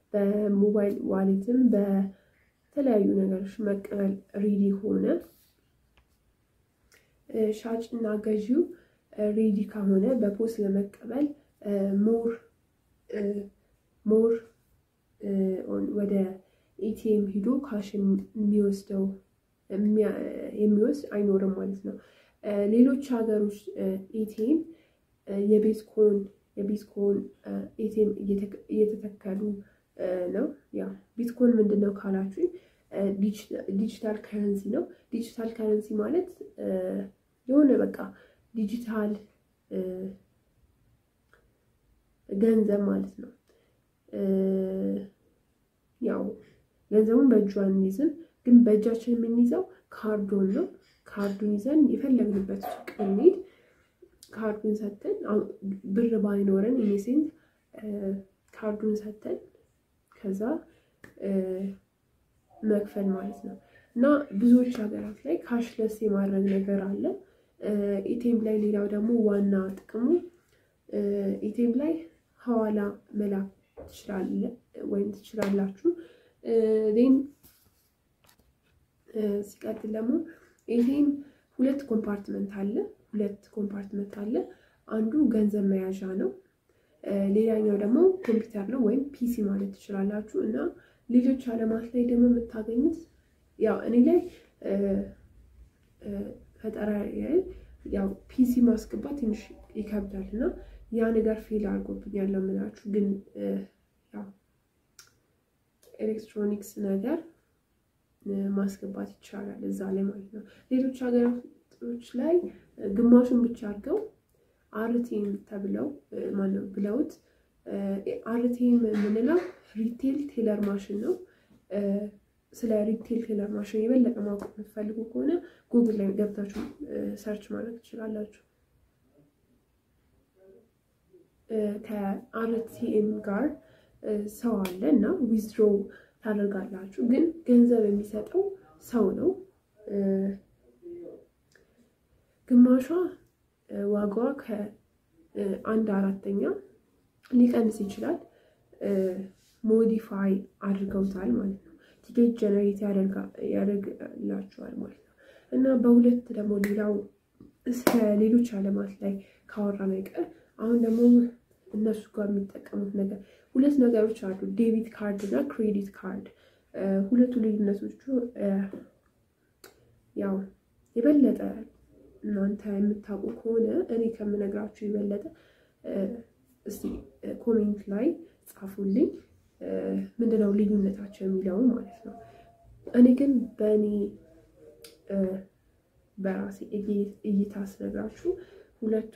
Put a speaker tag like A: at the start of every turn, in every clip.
A: በሞባይል ዋሌትም በተለያዩ ነገሮች መቀበል ሬዲ ሆነ ሻጭ እና ገዢው ሬዲ ከሆነ በፖስት ለመቀበል ሞር ሞር ወደ ኤቲኤም ሂዶ ካሽ የሚወስደው የሚወስድ አይኖርም ማለት ነው። ሌሎች ሀገሮች ኤቲኤም የቤትኮን የቢትኮን ኤቲኤም እየተተከሉ ነው። ያ ቢትኮን ምንድን ነው ካላችሁ ዲጂታል ከረንሲ ነው። ዲጂታል ከረንሲ ማለት የሆነ በቃ ዲጂታል ገንዘብ ማለት ነው። ያው ገንዘቡን በእጁ አንይዝም፣ ግን በእጃችን የምንይዘው ካርዶን ነው። ካርዱን ይዘን የፈለግንበት ሱቅ ብንሄድ ካርዱን ሰተን ብር ባይኖረን ኢኔሴንት ካርዱን ሰተን ከዛ መክፈል ማለት ነው። እና ብዙዎች ሀገራት ላይ ካሽለስ የማድረግ ነገር አለ። ኢቴም ላይ ሌላው ደግሞ ዋና ጥቅሙ ኢቴም ላይ ሐዋላ መላክ ትችላለ ወይም ትችላላችሁ። ዜን ሲቀጥል ደግሞ ኢቴም ሁለት ኮምፓርትመንት አለ ሁለት ኮምፓርትመንት አለ። አንዱ ገንዘብ መያዣ ነው። ሌላኛው ደግሞ ኮምፒውተር ነው ወይም ፒሲ ማለት ትችላላችሁ። እና ሌሎች አለማት ላይ ደግሞ የምታገኙት ያው እኔ ላይ ፈጠራ ያው ፒሲ ማስገባት ትንሽ ይከብዳል እና ያ ነገር ፌል አድርጎብኛል ነው የምላችሁ። ግን ያው ኤሌክትሮኒክስ ነገር ማስገባት ይቻላል እዛ ላይ ማለት ነው። ሌሎች ሀገራቶች ላይ ግማሹን ብቻ አድርገው አርቲም ተብለው ማነው ብለውት አርቲም የምንለው ሪቴል ቴለር ማሽን ነው። ስለ ሪቴል ቴለር ማሽን የበለጠ ማወቅ የምትፈልጉ ከሆነ ጉግል ላይ ገብታችሁ ሰርች ማድረግ ትችላላችሁ። ከአርቲኤም ጋር ሰው አለ እና ዊዝድሮ ታደርጋላችሁ። ግን ገንዘብ የሚሰጠው ሰው ነው። ግማሿ ዋጋዋ ከአንድ አራተኛ ሊቀንስ ይችላል። ሞዲፋይ አድርገውታል ማለት ነው። ቲኬት ጀነሬት ያደርግላቸዋል ማለት ነው። እና በሁለት ደግሞ ሌላው እስከ ሌሎች አለማት ላይ ካወራን አይቀር አሁን ደግሞ እነሱ ጋር የሚጠቀሙት ነገር ሁለት ነገሮች አሉ፣ ዴቢት ካርድ እና ክሬዲት ካርድ። ሁለቱ ልዩነቶቹ ያው የበለጠ እናንተ የምታውቁ ከሆነ እኔ ከምነግራችሁ የበለጠ እስቲ ኮሜንት ላይ ጻፉልኝ፣ ምንድነው ልዩነታቸው የሚለውን ማለት ነው። እኔ ግን በእኔ በራሴ እይታ ስነግራችሁ ሁለቱ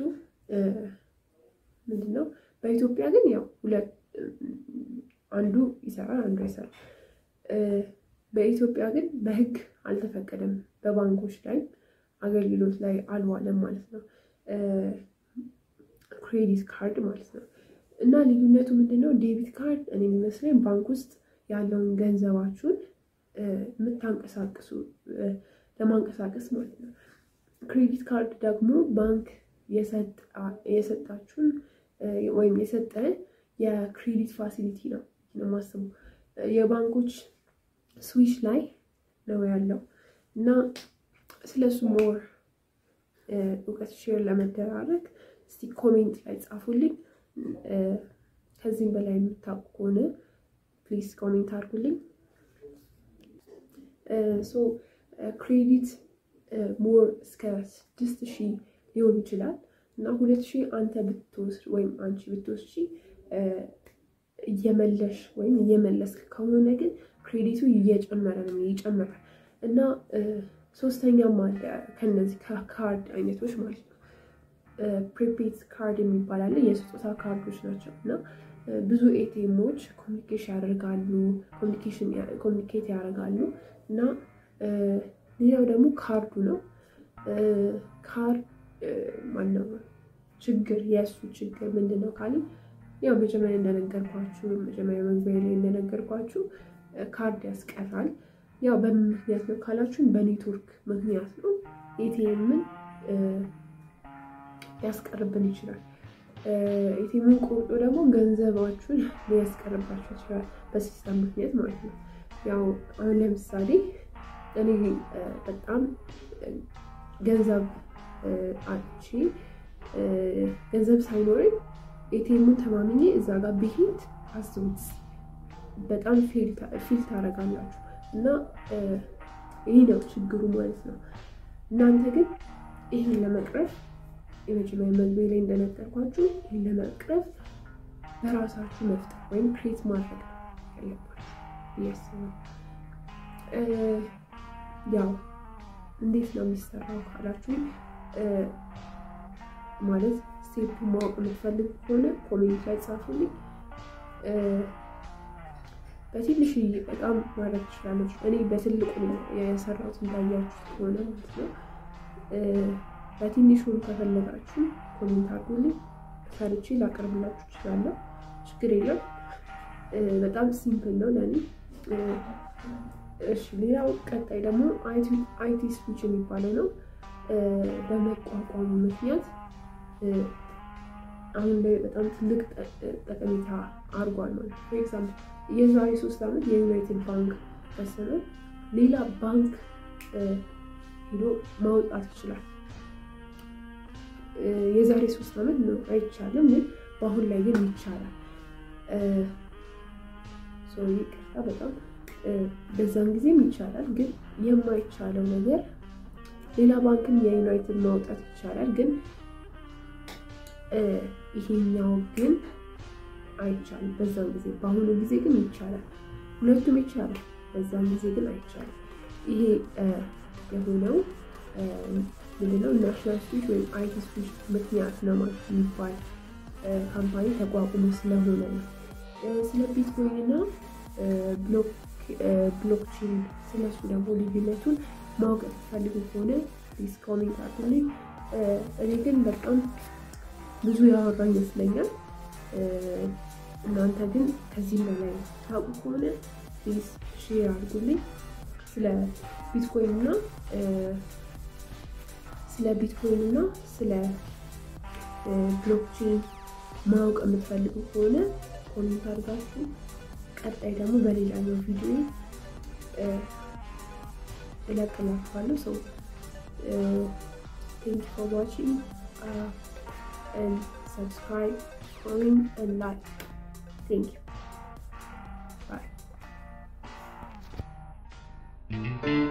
A: ምንድነው በኢትዮጵያ ግን ያው ሁለት አንዱ ይሰራል፣ አንዱ አይሰራም። በኢትዮጵያ ግን በሕግ አልተፈቀደም። በባንኮች ላይ አገልግሎት ላይ አልዋለም ማለት ነው። ክሬዲት ካርድ ማለት ነው። እና ልዩነቱ ምንድነው? ዴቢት ካርድ እኔ የሚመስለኝ ባንክ ውስጥ ያለውን ገንዘባችሁን የምታንቀሳቅሱ ለማንቀሳቀስ ማለት ነው። ክሬዲት ካርድ ደግሞ ባንክ የሰጣችሁን ወይም የሰጠ የክሬዲት ፋሲሊቲ ነው ነው የማስበው የባንኮች ስዊች ላይ ነው ያለው እና ስለሱ ሞር እውቀት ሼር ለመደራረግ እስቲ ኮሜንት ላይ ጻፉልኝ። ከዚህም በላይ የምታውቁ ከሆነ ፕሊዝ ኮሜንት አድርጉልኝ። ሶ ክሬዲት ሞር እስከ ስድስት ሺህ ሊሆን ይችላል እና ሁለት ሺህ አንተ ብትወስድ ወይም አንቺ ብትወስጂ እየመለሽ ወይም እየመለስክ ከሆነ ግን ክሬዲቱ እየጨመረ ነው ይጨምራል። እና ሶስተኛም አለ ከነዚህ ከካርድ አይነቶች ማለት ነው። ፕሪፔድ ካርድ የሚባል አለ። የስጦታ ካርዶች ናቸው እና ብዙ ኤቲኤሞች ኮሚኒኬሽን ያደርጋሉ ኮሚኒኬት ያደርጋሉ እና ሌላው ደግሞ ካርዱ ነው። ካርድ ማነው ችግር የእሱ ችግር ምንድን ነው ካለ ያው መጀመሪያ እንደነገርኳችሁ መጀመሪያ መግቢያ ላይ እንደነገርኳችሁ ካርድ ያስቀራል። ያው በምን ምክንያት ነው ካላችሁን በኔትወርክ ምክንያት ነው። ኤቲኤምን ሊያስቀርብን ይችላል። ኤቲኤምን ቆርጦ ደግሞ ገንዘባችሁን ሊያስቀርባችሁ ይችላል፣ በሲስተም ምክንያት ማለት ነው። ያው አሁን ለምሳሌ እኔ በጣም ገንዘብ አጥቼ ገንዘብ ሳይኖረኝ ኤቲኤሙን ተማምኜ እዛ ጋር ብሄድ አስቡት፣ በጣም ፊል ታደርጋላችሁ። እና ይህ ነው ችግሩ ማለት ነው። እናንተ ግን ይህን ለመቅረፍ የመጀመሪያ መግቢያ ላይ እንደነገርኳችሁ ይህን ለመቅረፍ በራሳችሁ መፍጠር ወይም ክሬት ማድረግ ያለባችሁ እያስባል። ያው እንዴት ነው የሚሰራው ካላችሁ ማለት ስቴፕ ማወቅ የምትፈልግ ከሆነ ኮሜንት ላይ ጻፉልኝ። በትንሽዬ በጣም ማድረግ ትችላለች። እኔ በትልቁ የሰራሁት እንዳያችሁት ከሆነ ማለት ነው። በትንሹን ከፈለጋችሁ ኮሜንት አድርጉልኝ፣ ሰርቼ ላቀርብላችሁ እችላለሁ። ችግር የለም። በጣም ሲምፕል ነው ለእኔ። እሺ፣ ሌላው ቀጣይ ደግሞ አይቲ ስፒች የሚባለው ነው። በመቋቋሙ ምክንያት አሁን ላይ በጣም ትልቅ ጠቀሜታ አድርጓል ማለት ነው። ፎር ኤግዛምፕል የዛሬ ሶስት ዓመት የዩናይትድ ባንክ ከሰረ ሌላ ባንክ ሄዶ ማውጣት ይችላል። የዛሬ ሶስት ዓመት ነው አይቻልም፣ ግን በአሁን ላይ ግን ይቻላል። ይቅርታ በጣም በዛን ጊዜም ይቻላል፣ ግን የማይቻለው ነገር ሌላ ባንክም የዩናይትድ ማውጣት ይቻላል፣ ግን ይሄኛው ግን አይቻልም በዛን ጊዜ። በአሁኑ ጊዜ ግን ይቻላል። ሁለቱም ይቻላል፣ በዛን ጊዜ ግን አይቻልም። ይሄ የሆነው ምንድነው ናሽናል ስፒች ወይም አይቲ ስፒች ምክንያት ነው ማለት የሚባል ካምፓኒ ተቋቁሞ ስለሆነ ነው። ስለ ቢትኮይን እና ብሎክቼን ስለሱ ደግሞ ልዩነቱን ማወቅ የምትፈልጉ ከሆነ ፕሊዝ ኮሜንት አድርጉልኝ። እኔ ግን በጣም ብዙ ያወራ ይመስለኛል። እናንተ ግን ከዚህም በላይ ታውቁ ከሆነ ፕሊዝ ሼር አድርጉልኝ። ስለ ቢትኮይን እና ስለ ቢትኮይን እና ስለ ብሎክቼን ማወቅ የምትፈልጉ ከሆነ ኮሜንት አድርጋችሁ ቀጣይ ደግሞ በሌላኛው ቪዲዮ እለቅላችኋለሁ። ሰው ቴንክ ፎር ዋቺንግ and subscribe, comment, and like. Thank you. Bye.